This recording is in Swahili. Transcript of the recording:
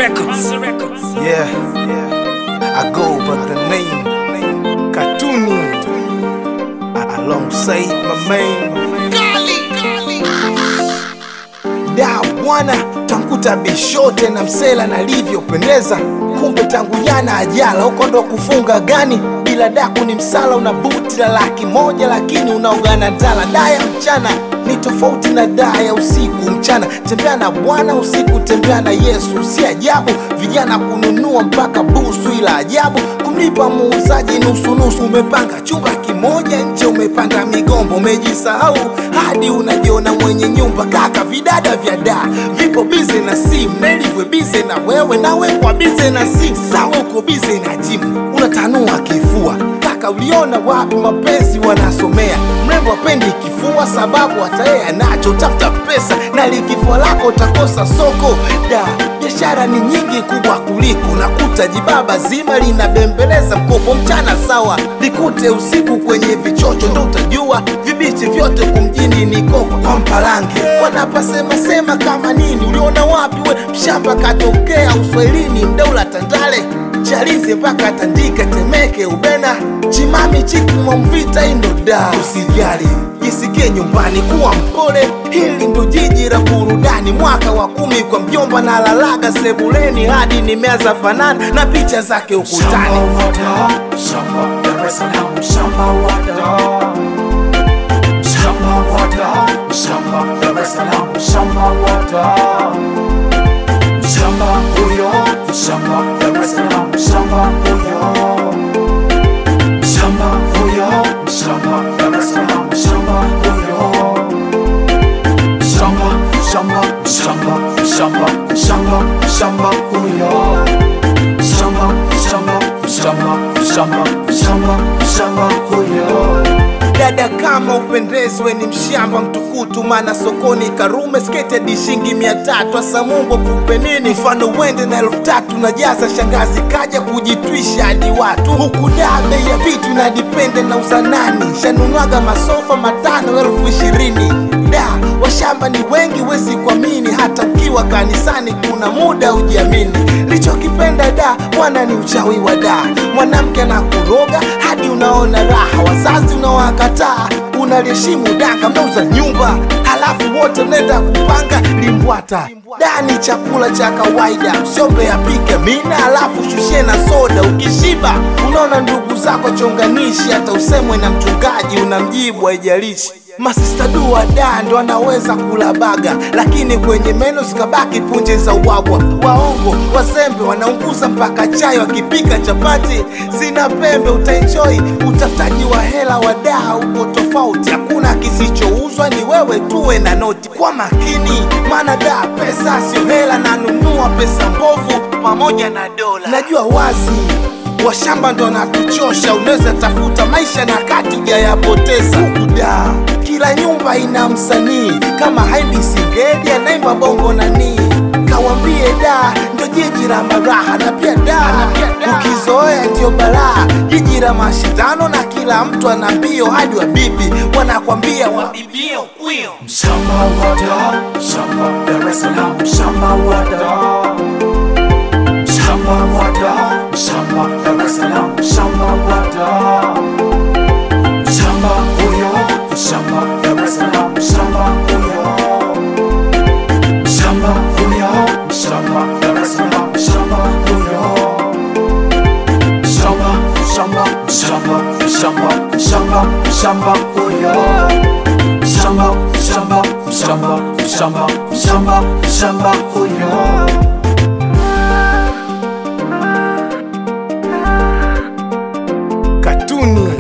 Records. Yeah, I go by the name Katuni alongside my man da bwana, tankuta bishote na msela nalivyopendeza, kumbe tangu jana ajala huko ndo kufunga gani bila daku ni msala, una buti la laki moja lakini unaogana tala. Daya mchana ni tofauti na daa ya usiku. Mchana tembea na Bwana, usiku tembea na Yesu. Si ajabu vijana kununua mpaka busu, ila ajabu kumlipa muuzaji nusu nusu. Umepanga chumba kimoja nje, umepanda migombo, umejisahau hadi unajiona mwenye nyumba. Kaka, vidada vya daa vipo bize na simu, Nelivwe bize na wewe, nawe kwa bize na simu. Sawa, uko bize na jimu, unatanua kifua. Kaka, uliona wapi mapenzi wanasomea? Mrembo apendi kifua sababu hata yeye anacho. Tafuta pesa na likifua lako utakosa soko. Da, biashara ni nyingi kubwa kuliko nakuta jibaba zima linabembeleza mkopo mchana sawa, likute usiku kwenye vichocho ndo utajua vibichi vyote kumjini ni koko kwa mpalange wanapasema sema kama nini. Uliona wapi we mshamba katokea uswahilini mdaula Tandale Chalize mpaka Tandika, Temeke, Ubena, Chimami, Chikumwa, Mvita, Indoda. Usijali, jisikie nyumbani, kuwa mpole, hili ndo jiji la burudani. Mwaka wa kumi kwa mjomba na lalaga sebuleni, hadi nimeanza fanana na picha zake ukutani. Shamba Dar es Salaam, shamba wada. Shamba wada, shamba Dar es Salaam, shamba wada. Shamba huyo, shamba Dar es Salaam, shamba huyo. Shamba huyo, shamba Dar es Salaam, shamba huyo. Shamba, shamba, shamba, shamba, shamba, shamba huyo. Shamba, shamba, shamba, shamba, shamba, shamba huyo. Dada kama upendezwe ni mshamba mtukutu, maana sokoni Karume sketi hadi shilingi mia tatu. Asa Mungu akupe nini? Mfano uende na elfu tatu na jaza shangazi kaja kujitwisha hadi watu huku. Da, bei ya vitu na dipende na uzanani, shanunwaga masofa matano elfu ishirini. Da, washamba ni wengi, wezi kuamini, hata ukiwa kanisani kuna muda ujiamini. Lichokipenda da mwana ni uchawi wa da, mwanamke anakuroga hadi unaona raha, wazazi unawakataa, unaliheshimu daka, mnauza nyumba halafu wote mnaenda kupanga limbwata. Da ni chakula cha kawaida, msiombe apike mina halafu shushie na soda. Ukishiba unaona ndugu zako chonganishi, hata usemwe na mchungaji unamjibu, haijalishi Masista dua da ndo anaweza kula baga, lakini kwenye meno zikabaki punje za ubwabwa. Waongo wazembe wanaunguza mpaka chai, wakipika chapati zina pembe. Utaenjoy utafutaji wa hela wa daa uko tofauti, hakuna kisichouzwa, ni wewe tuwe na noti. Kwa makini, maana daa pesa sio hela, nanunua pesa mbovu pamoja na dola. Najua wazi washamba ndo natuchosha, unaweza tafuta maisha na kati hujayapoteza. Huku da kila nyumba ina msanii kama Haidi Singeli anaimba bongo nani, kawambie da ndo jiji la maraha, na pia da ukizoea ndio balaa, jiji la mashindano na kila mtu ana mbio, hadi wabibi wanakwambia wabibie ukwio. Shamba wada, shamba Dar es Salaam, shamba wada. Shamba wada, shamba Dar es Salaam, shamba wada. Shamba huyo, shamba Dar es Salaam, shamba huyo. Shamba huyo, shamba Dar es Salaam, shamba huyo. Shamba, shamba, shamba, shamba, shamba, shamba huyo. Shamba, shamba, shamba, shamba, shamba, shamba huyo. Katuni